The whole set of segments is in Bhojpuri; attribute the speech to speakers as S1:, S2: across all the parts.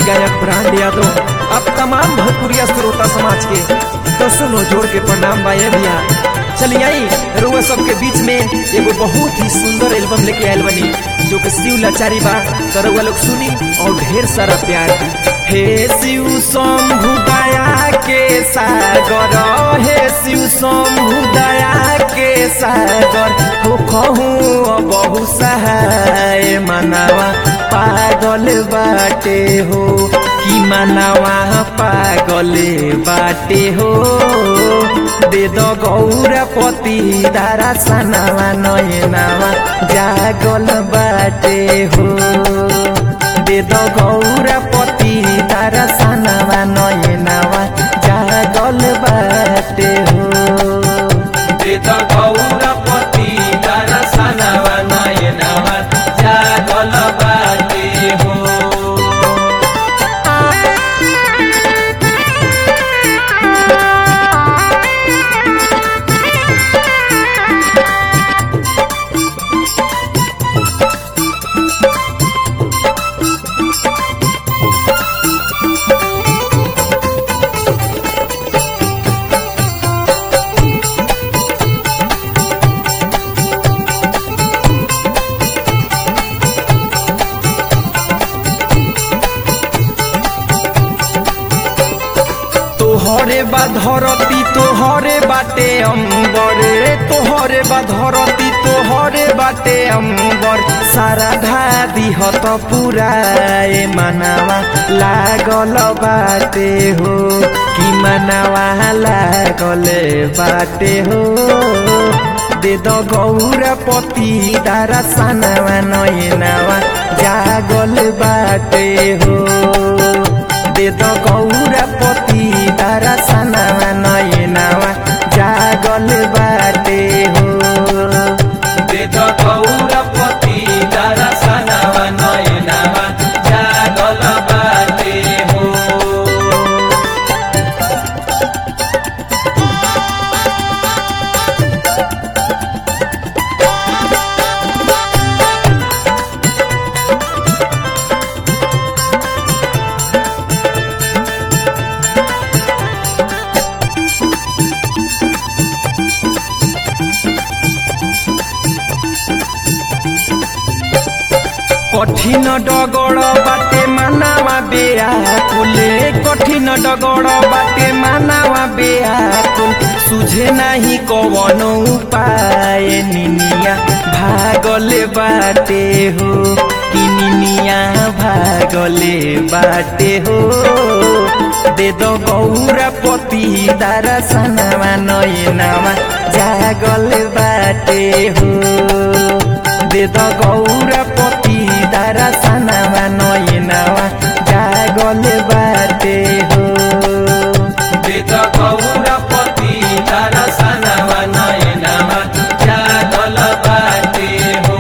S1: गायक ब्रांड यादव अब तमाम भोजपुरिया श्रोता समाज के तो सुनो जोड़ के प्रणाम बा ये भैया चलिए आई रुआ सबके बीच में एगो बहुत ही सुंदर एल्बम लेके आयल बनी जो कि शिव लाचारी बा तो रुआ लोग सुनी और ढेर सारा प्यार दी हे शिव शंभु दया के सागर हे शिव शंभु दया के सागर हो कहूँ बहु सहाय मनावा पागल बाटे हो कि मनावा पागल बाटे हो दे दो गौरपति दारा सनावा नयनावा जागल बाटे हो दे दो गौरपति दारा सनावा नयनावा जागल बाटे हो
S2: दे दो गौरपति दर्शनवा नयनवा जागल बाटे हो
S1: तोहरे बा धरती तोहरे बाटे अम्बरे तोहरे बा धरती तोहरे बाटे अम्बर सारा धादी हत पुराए मनावा लागल बाटे हो कि मनावा लागल बाटे हो दे दो गौरपति दारा सनावा नयनावा जागल बाटे हो दे दो गौरपति तारा सनावा नयनावा जागल बाटे हो
S2: दे दो गौरपति दर्शनवा नयनवा जागल बाटे हो
S1: কঠিন ডগড় বাটে মানাওয়া বেয়াকুলে কঠিন ডগড় বাটে মানাওয়া বেয়াকুল সুঝে নাহি কবন উপায় নিনিয়া ভাগলে বাটে হো কি নিনিয়া ভাগলে বাটে হো দে দো গৌরপতি দারা সনামা নয়নামা জাগল বাটে হো दे द गौरपति दारा सनावा नयनावा जागल बाटे हो
S2: दे दो गौरपति दर्शनवा नयनवा जागल बाटे हो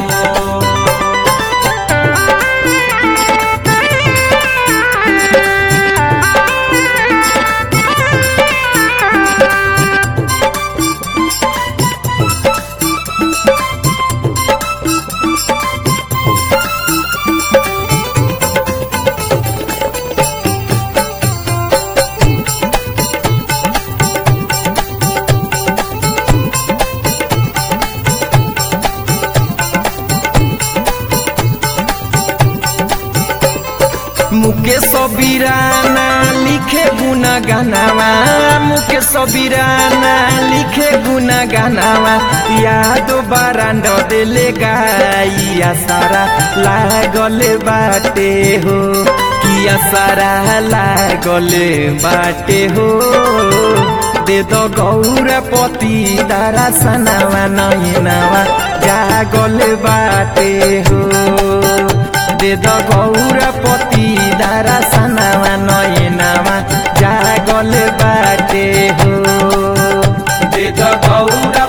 S1: मुके सबीराना लिखे गुना गानावा मुके सबीराना लिखे गुना गानावा याद बारांड देले गाइया सारा लागल बाटे हो किया सारा लागल बाटे हो दे दो गौरपति दारा सनावा नयनावा जागल बाटे हो दे द गौरपति दारा सनावा नयनावा जागल बाटे हो
S2: दे दो गौरपति